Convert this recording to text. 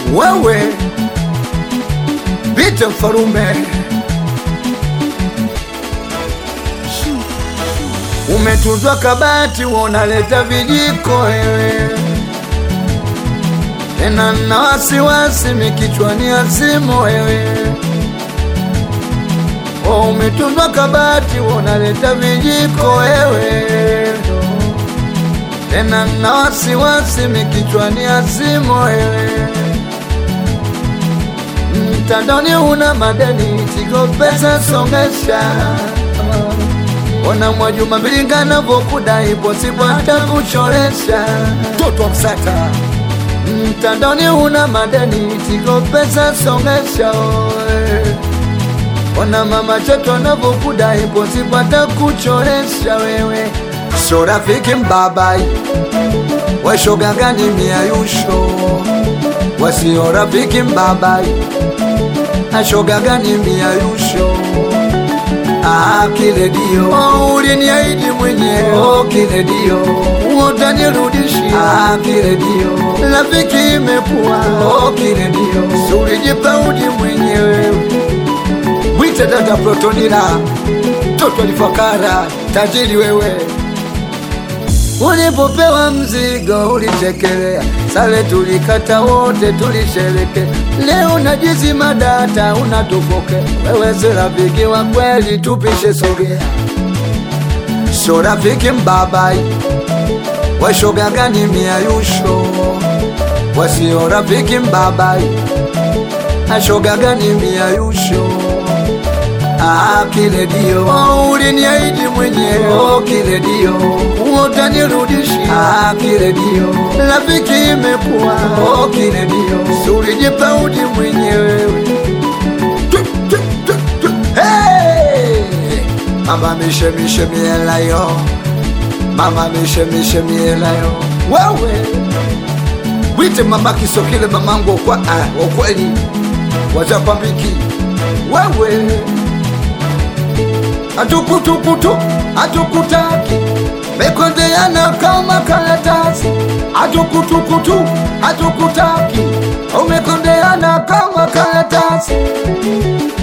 wewe Bite Mfarume, umetunzwa kabati, unaleta vijiko wewe tena na wasiwasi mikichwani azimo wewe Oh, umetunzwa kabati, unaleta vijiko wewe tena na wasiwasi mikichwani azimo wewe mtandoni una madeni tigo pesa songesha ona Mwajuma Mbilinga navokudai posipo hata kuchoresha toto wa Msata mtandoni una madeni tigo pesa songesha oe. ona mama choto anavokudai posipo hata kuchoresha wewe so rafiki mbabai washoga gani miayusho wasio rafiki mbabai ashoga gani miayusho Ah, kile dio oh, uliniahidi mwenyewe oh, kile dio utanirudishi ah, kile dio rafiki imekuwa oh, kile dio sulijipaudi mwenyewe mwite dada Protonila toto lifakara tajiri wewe Ulipopewa mzigo ulichekelea, sale tulikata wote tulishereke. Leo najizima data unatufoke, wewe si rafiki wa kweli, tupishe sogea. So rafiki mbabai, washoga gani miayusho, wasio rafiki mbabai, ashoga gani miayusho Ah, kile dio oh, uliniahidi mwenyewe oh, kile dio utanirudishi ah, kile dio rafiki imekuwa oh, kile dio sulijipaudi mwenyewe Tu, tu, tu, tu. Hey! mama mishemishe mielayo mama mishemishe mielayo wewe wite mama kisokile mamangu okwa ah, okweli wazapambiki wewe atukutukutu atukutaki mekondeana kama karatasi atukutukutu atukutaki umekondeana kama karatasi